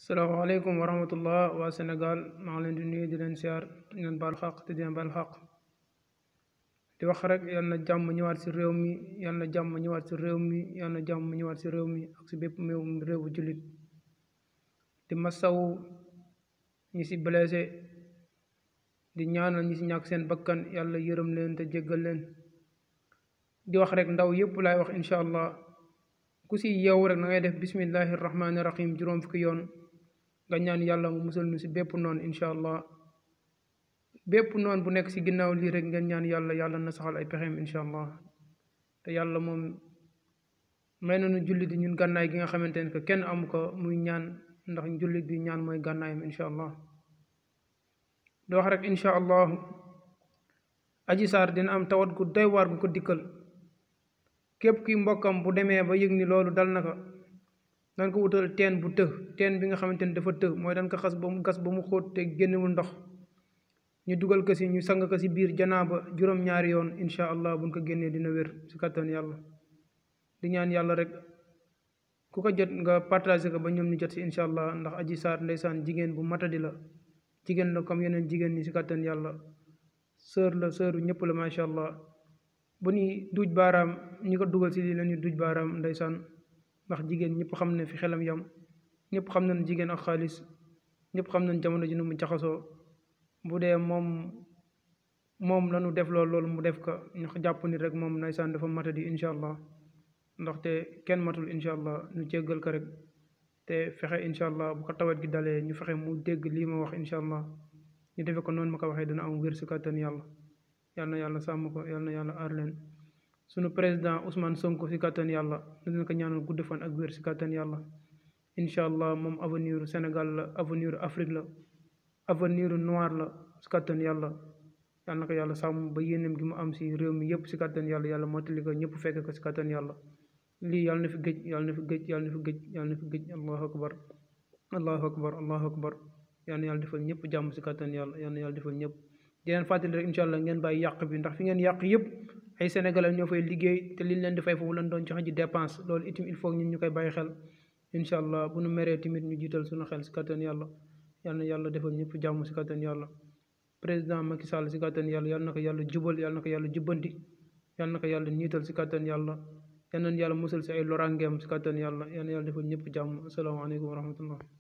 salaamaaleykum wa rahmatullah waa Sénégal maa ngi leen di nuyu di leen siyaar di leen baal xaq te di leen baal xaq di wax rek yal na jàmm ñëwaat si réew mi yal na jàmm ñëwaat si réew mi yal na jàmm ñëwaat si réew mi ak si bépp réew réewu jullit di masawu ñi si blessé di ñaanal ñi si ñàkk seen bakkan yàlla yërëm leen te jéggal leen di wax rek ndaw yëpp laay wax incha allah ku si yeewu rek na ngay def bismillahi rahmaani rahim juróom fukki yoon nga ñaan yàlla mu musal ñu si bépp noonu incha allah bépp noonu bu nekk si ginnaaw lii rek ngeen ñaan yàlla yàlla na saxal ay pexeem incha allah te yàlla moom may nañu jullit ñun gànnaay gi nga xamante ne que kenn amu ko muy ñaan ndax jullit bi ñaan mooy gànnaayam incha allah di wax rek incha allah aji saar dina am tawat gu doy waar gu ko dikkal képp ki mbokkam bu demee ba yëg ni loolu dal na ko dañ ko wutal teen bu të teen bi nga xamante ni dafa të mooy dañ ko xas ba mu gas ba mu xóot te génnewul ndox ñu dugal ko si ñu sang ko si biir janaaba juróom-ñaari yoon incha allah buñ ko génnee dina wér si kattan yàlla di ñaan yàlla rek ku ko jot nga partagé ko ba ñoom ñu jot si incha allah ndax aji saar ndeysaan jigéen bu matadi la jigéen la comme yeneen jigéen ñi si kattan yàlla sœur la sœuru ñëpp la macha allah bu ñuy duuj baaraam ñi ko dugal si lii la ñuy duuj baaraam ndeysaan ndax jigéen ñëpp xam ne fi xelam yam ñëpp xam nañ jigéen ak xaalis ñëpp xam nañ jamono ji nu mu jaxasoo bu dee moom moom la ñu def loolu loolu mu def ko ñu jàpp ni rek moom ndeysaan dafa matadi incha allah ndaxte kenn matul incha allah ñu jéggal ko rek te fexe incha allah bu ko tawet gi dalee ñu fexe mu dégg lii ma wax incha allah ñu defe ko noonu ma ko waxee dana am wér si kàttan yàlla yal na yàlla sàmm ko yal na yàlla aar leen sunu président Ousmane Sonko si kàttan yàlla dina ko ñaanal gudd fan ak wér si kàttan yàlla incha allah moom avenir Sénégal la avenir Afrique la avenir noir la si kàttan yàlla yal na ko yàlla sàmm ba yéenem gi mu am si réew mi yëpp si kàttan yàlla yàlla mottali ko ñëpp fekk ko si kàttan yàlla lii yàlla na fi gëj yàlla na fi gëj yàlla na fi gëj yàlla na fi gëj allahu akbar allahu akbar allahu akbar yal na yàlla defal ñëpp jàmm si kàttan yàlla yal na yàlla defal ñëpp di leen fàttali rek incha allah ngeen bàyyi yàq bi ndax fi ngeen yàq yëpp ay sénégalais ñoo fay liggéey te liñ leen di fay foofu lañ doon joxe ji dépense loolu itam il faut ñun ñu koy bàyyi xel incha allah bu nu meree tamit ñu jiital suñu xel si kattan yàlla yal na yàlla defal ñëpp jàmm si kattan yàlla président Macky Sall si kattan yàlla yal na ko yàlla jubal yal na ko yàlla jubbanti yal na ko yàlla niital si kattan yàlla yal na yàlla musal si ay lorangeem si kattan yàlla yal na yàlla defal ñëpp jàmm asalaamaaleykum wa rahmatullah